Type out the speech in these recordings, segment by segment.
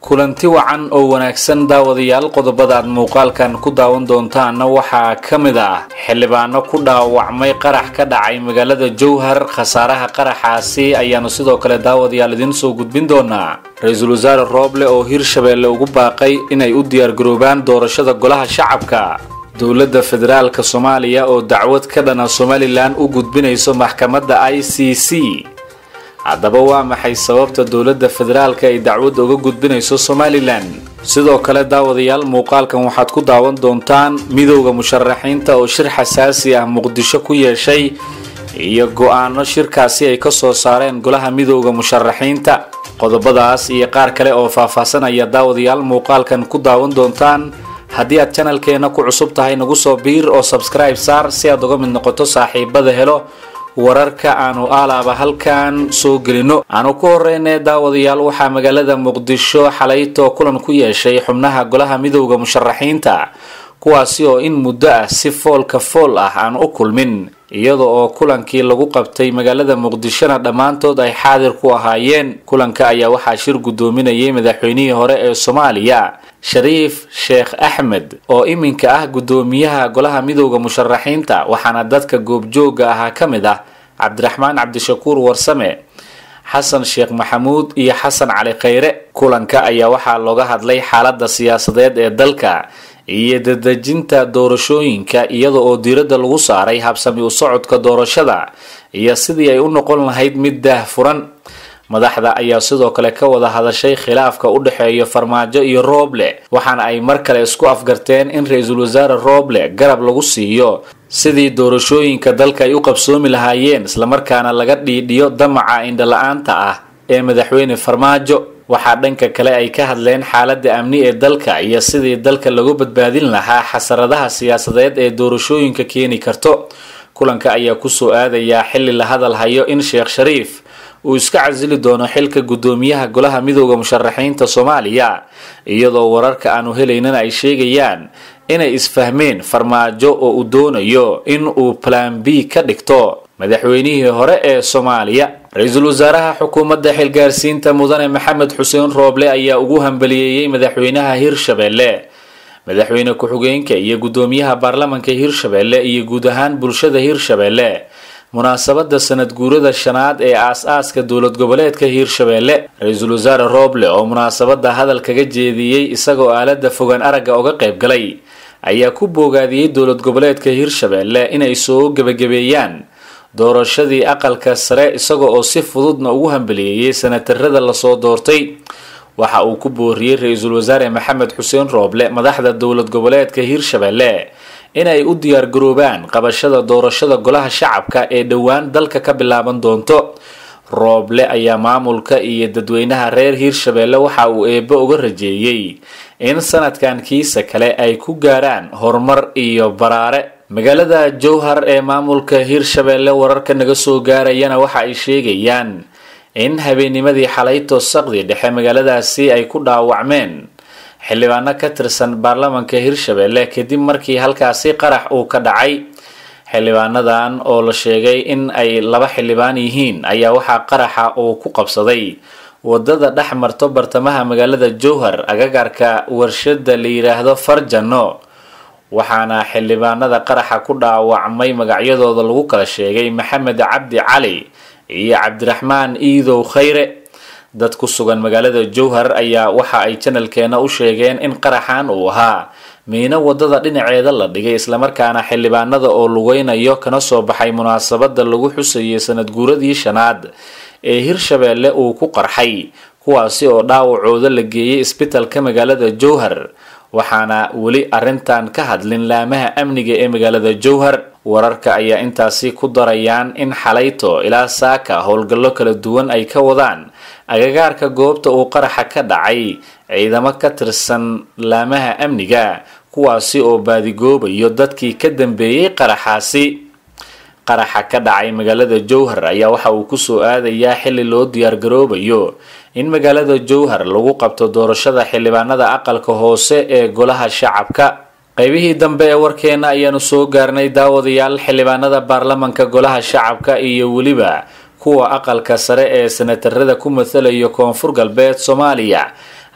kulanti wacan oo wanaagsan daawadayaal qodobada aad muuqaalkan ku daawan doontaanna waxaa ka mid ah xildhibaano ku dhaawacmay qarax ka dhacay magaalada jowhar khasaaraha qaraxaasi ayaanu sidoo kale daawadayaal idiin soo gudbin doonaa ra-iisul wasaare rooble oo hirshabeelle ugu baaqay inay u diyaargaroobaan doorashada golaha shacabka dowladda federaalka soomaaliya oo dacwad ka dhana somalilan u gudbinayso maxkamadda i c c haddaba waa maxay sababta dowladda federaalka ay dacwad uga gudbinayso somalilan sidoo kale daawadayaal muuqaalkan waxaad ku daawan doontaan midowda musharaxiinta oo shir xasaasi ah muqdisho ku yeeshay iyo go-aano shirkaasi ay ka soo saareen golaha midowda musharaxiinta qodobadaas iyo qaar kale oo faahfaahsan ayaa daawadayaal muuqaalkan ku daawan doontaan haddii aad janalkeena ku cusub tahay nagu soo biir oo sabskribe saar si aad uga mid noqoto saaxiibada helo wararka aanu aalaaba halkan soo gelino aanu ku horeyne daawadayaal waxaa magaalada muqdisho xalayto kulan ku yeeshay xubnaha golaha midowda musharaxiinta kuwaasi oo in muddo ah si foolka fool ah aan u kulmin iyada oo kulankii lagu qabtay magaalada muqdishona dhammaantood ay xaadir ku ahaayeen kulanka ayaa waxaa shir guddoominayay madaxweynihii hore ee soomaaliya shariif sheekh axmed oo iminka ah guddoomiyaha golaha midowda musharaxiinta waxaana dadka goobjooga ahaa ka mid ah cabdiraxmaan cabdishakuur warsame xasan sheekh maxamuud iyo xasan cali khayre kulanka ayaa waxaa looga hadlay xaalada siyaasadeed ee dalka iyo dadejinta doorashooyinka iyada oo diiradda lagu saaray habsami u socodka doorashada iyo sidii ay u noqon lahayd mid daah furan madaxda ayaa sidoo kale ka wada hadashay khilaafka u dhexeeya farmaajo iyo rooble waxaana ay mar kale isku afgarteen in ra-iisul wasaare rooble garab lagu siiyo sidii doorashooyinka dalka ay u qabsoomi lahaayeen islamarkaana laga dhiidhiyo damaca indhala-aanta ah ee madaxweyne farmaajo waxaa dhanka kale ay ka hadleen xaalada amni ee dalka iyo sidii dalka lagu badbaadin lahaa xasaradaha siyaasadeed ee doorashooyinka keeni karto kulanka ayaa kusoo aadayaa xilli la hadal hayo in sheekh shariif uu iska casili doono xilka guddoomiyaha golaha midowda musharaxiinta soomaaliya iyadoo wararka aanu helaynin ay sheegayaan inay isfahmeen farmaajo oo uu doonayo in uu plan b ka dhigto madaxweynihii hore ee soomaaliya ra-iisul wasaaraha xukuumadda xilgaarsiinta mudane maxamed xuseen rooble ayaa ugu hambaliyeeyey madaxweynaha hirshabeelle madaxweyne ku-xigeenka iyo guddoomiyaha baarlamanka hirshabeelle iyo guud ahaan bulshada hirshabeelle munaasabada sanad guurada shanaad ee aas-aaska dowlad goboleedka hiirshabeelle ra-iisul wasaare rooble oo munaasabada hadal kaga jeediyey isagoo aalada fogaan aragga uga qayb galay ayaa ku boogaadiyey dowlad goboleedka hiirshabeelle inay soo gebagabeeyaan doorashadii aqalka sare isaga oo si fududna ugu hambaliyeeyey sanatarada lasoo doortay waxa uu ku booriyey ra-iisul wasaare maxamed xuseen rooble madaxda dowlad goboleedka hiirshabeelle inay u diyaargaroobaan qabashada doorashada golaha shacabka ee dhowaan dalka ka bilaaban doonto rooble ayaa maamulka iyo dadweynaha reer hiirshabeelle waxa uu eebbe uga rajeeyey in sanadkan kiisa kale ay ku gaaraan horumar iyo baraare magaalada jowhar ee maamulka hiirshabeelle wararka naga soo gaarayana waxa ay sheegayaan in habeennimadii xalayto saqdi dhexe magaaladaasi ay ku dhaawacmeen xildhibaano ka tirsan baarlamanka hiirshabeelle kadib markii halkaasi qarax uu ka dhacay xildhibaanadan oo la sheegay in ay laba xildhibaan yihiin ayaa waxaa qaraxa uu ku qabsaday wadada dhex marto bartamaha magaalada jowhar agagaarka warshada la yidhaahdo farjano waxaana xildhibaanada qaraxa ku dhaawacmay magacyadooda lagu kala sheegay maxamed cabdi cali iyo cabdiraxmaan iidow khayre dad ku sugan magaalada jowhar ayaa waxa ay janalkeena u sheegeen in qaraxan uu ahaa miino wadada dhinaceeda la dhigay islamarkaana xildhibaanada oo lugeynayo kana soo baxay munaasabada lagu xusayay sanad guuradii shanaad ee hirshabeelle uu ku qarxay kuwaasi oo dhaawacooda la geeyay isbitalka magaalada jowhar waxaana weli arrintan ka hadlin laamaha amniga ee magaalada jowhar wararka ayaa intaasi ku darayaan in xalayto ilaa saaka howlgallo kala duwan ay ka wadaan agagaarka goobta uu qaraxa ka dhacay ciidamo ka tirsan laamaha amniga kuwaasi oo baadigoobayo dadkii ka dambeeyey qaraxaasi qaraxa ka dhacay magaalada jowhar ayaa waxa uu kusoo aadayaa xilli loo diyaargaroobayo in magaalada jowhar lagu qabto doorashada xildhibaanada aqalka hoose ee golaha shacabka qaybihii dambe ee warkeena ayaanu soo gaarnay daawadayaal xildhibaanada baarlamanka golaha shacabka iyo weliba kuwa aqalka sare ee sanatarada ku mathalayo koonfur galbeed soomaaliya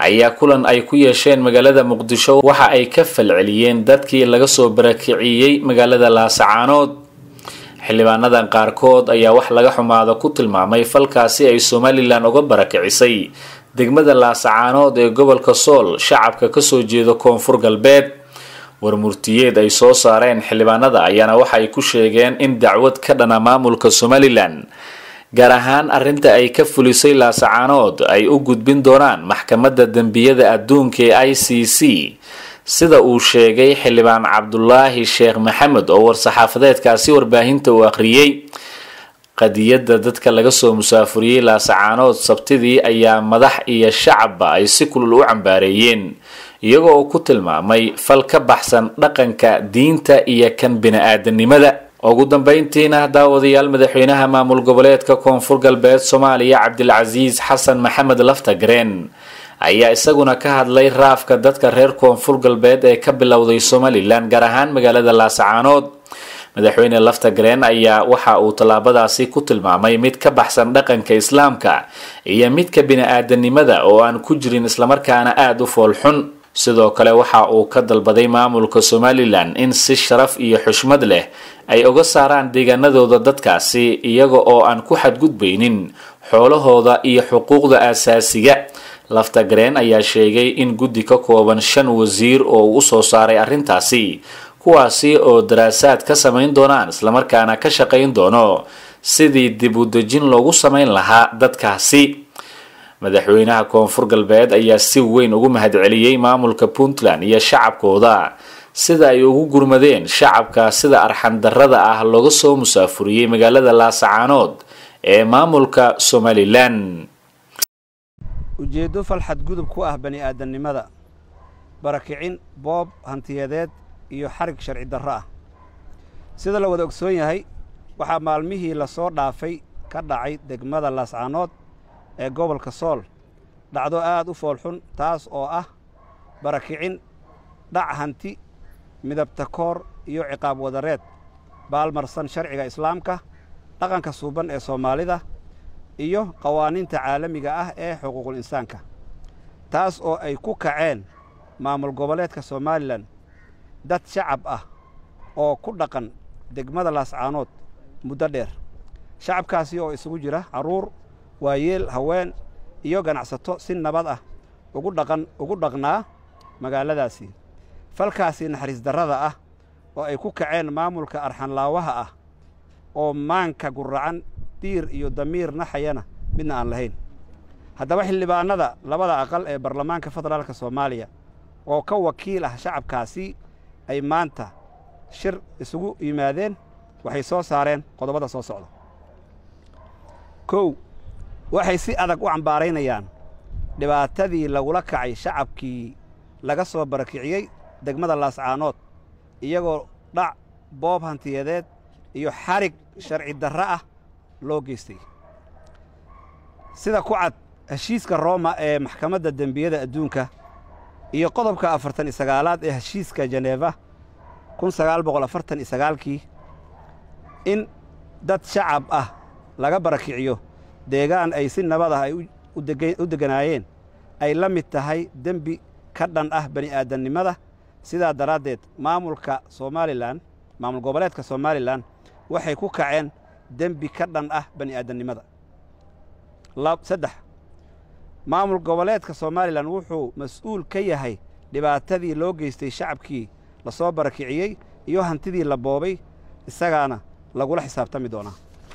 ayaa kulan ay ku yeesheen magaalada muqdisho waxa ay ka falceliyeen dadkii laga soo barakiciyey magaalada laasacaanood xildhibaanadan qaarkood ayaa wax laga xumaado ku tilmaamay falkaasi ay somalilan uga barakicisay degmada laasacaanood ee gobolka sool shacabka kasoo jeeda koonfur galbeed warmurtiyeed ay soo saareen xildhibaanada ayaana waxa ay ku sheegeen in dacwad ka dhana maamulka somalilan gaar ahaan arrinta ay ka fulisay laasacaanood ay u gudbin doonaan maxkamadda dembiyada adduunka ee i c c sida uu sheegay xildhibaan cabdulaahi sheekh maxamed oo war-saxaafadeedkaasi warbaahinta uu akhriyey qadiyadda dadka laga soo musaafuriyey laasacaanood sabtidii ayaa madax iyo shacabba ay si kulul u cambaareeyeen iyagoo uu ku tilmaamay fal ka baxsan dhaqanka diinta iyo kan bini-aadanimada ugu dambeyntiina daawadayaal madaxweynaha maamul goboleedka koonfur galbeed soomaaliya cabdilcasiis xasan maxamed laftagreen ayaa isaguna ka hadlay raafka dadka reer koonfur galbeed ee ka bilowday somalilan gaar ahaan magaalada laasacaanood madaxweyne laftagreen ayaa waxa uu tallaabadaasi ku tilmaamay mid ka baxsan dhaqanka islaamka iyo midka bini-aadanimada oo aan ku jirin islamarkaana aada u foolxun sidoo kale waxa uu ka dalbaday maamulka somalilan in si sharaf iyo xushmad leh ay uga saaraan deegaanadooda dadkaasi iyaga oo aan ku xadgudbaynin xoolahooda iyo xuquuqda aasaasiga laftagreen ayaa sheegay in guddi ka kooban shan wasiir oo uu usoo saaray arrintaasi kuwaasi oo daraasaad ka samayn doonaan islamarkaana ka shaqayn doono sidii dib u dejin loogu samayn lahaa dadkaasi madaxweynaha koonfur galbeed ayaa si weyn ugu mahadceliyey maamulka puntland iyo shacabkooda sida ay ugu gurmadeen shacabka sida arxandarrada ah looga soo musaafuriyey magaalada laasacaanood ee maamulka somalilan ujeeddo fal xadgudub ku ah bani aadamnimada barakicin boob hantiyadeed iyo xarig sharci darro ah sida la wada ogsoon yahay waxaa maalmihii la soo dhaafay ka dhacay degmada laascaanood ee gobolka sool dhacdo aad u foolxun taas oo ah barakicin dhac hanti midabta koor iyo ciqaab wadareed baalmarsan sharciga islaamka dhaqanka suuban ee soomaalida iyo qawaaniinta caalamiga ah ee xuquuqul insaanka taas oo ay ku kaceen maamul goboleedka somalilan dad shacab ah oo ku dhaqan degmada laascaanood muddo dheer shacabkaasi oo isugu jira carruur waayeel haween iyo ganacsato si nabad ah ugu dhaqan ugu dhaqnaa magaaladaasi falkaasi naxariis darrada ah oo ay ku kaceen maamulka arxanlaawaha ah oo maanka guracan diir iyo damiir naxayana midna aan lahayn haddaba xildhibaannada labada aqal ee baarlamaanka federaalka soomaaliya oo ka wakiil ah shacabkaasi ay maanta shir isugu yimaadeen waxay soo saareen qodobada soo socda kow waxay si adag u cambaaraynayaan dhibaatadii lagula kacay shacabkii laga soo barakiciyey degmada laascaanood iyagoo dhac boob hantiyadeed iyo xarig sharci darro ah loo geystay sida ku cad heshiiska rooma ee maxkamadda dembiyada adduunka iyo qodobka afartan iyo sagaalaad ee heshiiska jeneeva kun sagaal boqol afartan iyo sagaalkii in dad shacab ah laga barakiciyo deegaan ay si nabad ah ay u degganaayeen ay la mid tahay dembi ka dhan ah bani aadamnimada sidaa daraaddeed maamulka somalilan maamul goboleedka somalilan waxay ku kaceen dembi ka dhan ah bani aadamnimada saddex maamul goboleedka somalilan wuxuu mas-uul ka yahay dhibaatadii loo geystay shacabkii la soo barakiciyey iyo hantidii la boobay isagaana lagula xisaabtami doonaa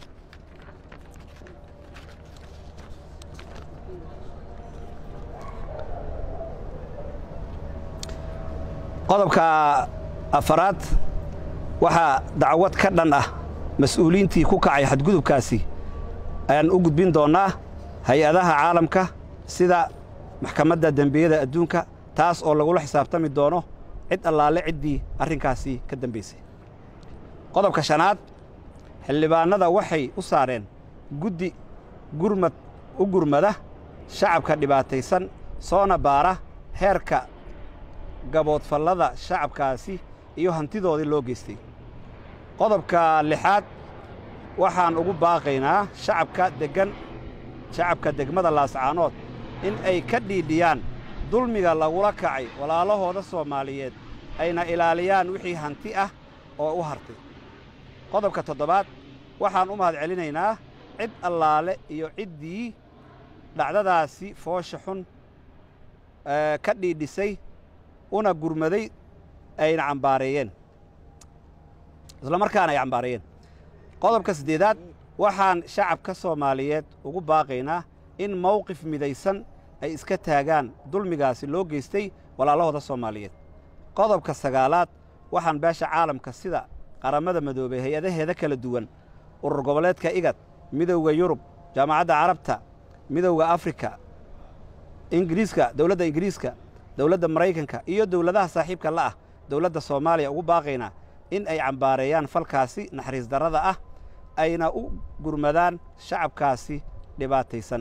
qodobka afaraad waxaa dacwad ka dhan ah mas-uuliyiintii ku kacay xadgudubkaasi ayaan u gudbin doonnaa hay-adaha caalamka sida maxkamadda dembiyada adduunka taas oo lagula xisaabtami doono cid allaale ciddii arrinkaasi ka dambaysay qodobka shanaad xildhibaannada waxay u saareen guddi gurmad u gurmada shacabka dhibaataysan soona baara heerka gaboodfallada shacabkaasi iyo hantidoodii loo geystay qodobka lixaad waxaan ugu baaqaynaa shacabka deggan shacabka degmada laascaanood in ay ka dhiidhiyaan dulmiga lagula kacay walaalahooda soomaaliyeed ayna ilaaliyaan wixii hanti ah oo u hartay qodobka toddobaad waxaan u mahad celinaynaa cid allaale iyo ciddii dhacdadaasi foosha xun ka dhiidhisay una gurmaday ayna cambaareeyeen isla markaana ay cambaareeyeen qodobka siddeedaad waxaan shacabka soomaaliyeed ugu baaqaynaa in mawqif midaysan ay iska taagaan dulmigaasi loo geystay walaalahooda soomaaliyeed qodobka sagaalaad waxaan beesha caalamka sida qaramada madoobey hay-adaheeda kala duwan urur goboleedka igad midowda yurub jaamacadda carabta midowda afrika ingiriiska dowladda ingiriiska dowladda maraykanka iyo dowladaha saaxiibka la ah dowladda soomaaliya ugu baaqaynaa in ay cambaareeyaan falkaasi naxariis darrada ah ayna u gurmadaan shacabkaasi dhibaataysan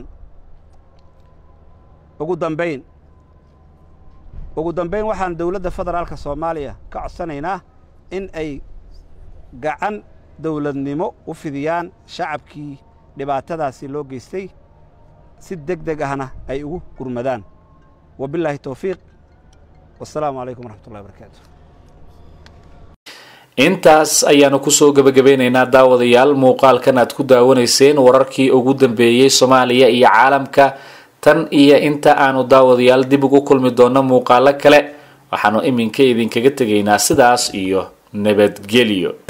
ugu dambayn ugu dambayn waxaan dowladda federaalka soomaaliya ka codsanaynaa in ay gacan dowladnimo u fidiyaan shacabkii dhibaatadaasi loo geystay si deg deg ahna ay ugu gurmadaan wabilaahi towfiiq wasalaamu calaykum waraxmatullahi barakaatu intaas ayaanu kusoo gebagabeynaynaa daawadayaal muuqaalkan aad ku daawanayseen wararkii ugu dambeeyey soomaaliya iyo caalamka tan iyo inta aanu daawadayaal dib ugu kulmi doonno muuqaalo kale waxaanu iminka idinkaga tegaynaa sidaas iyo nabadgelyo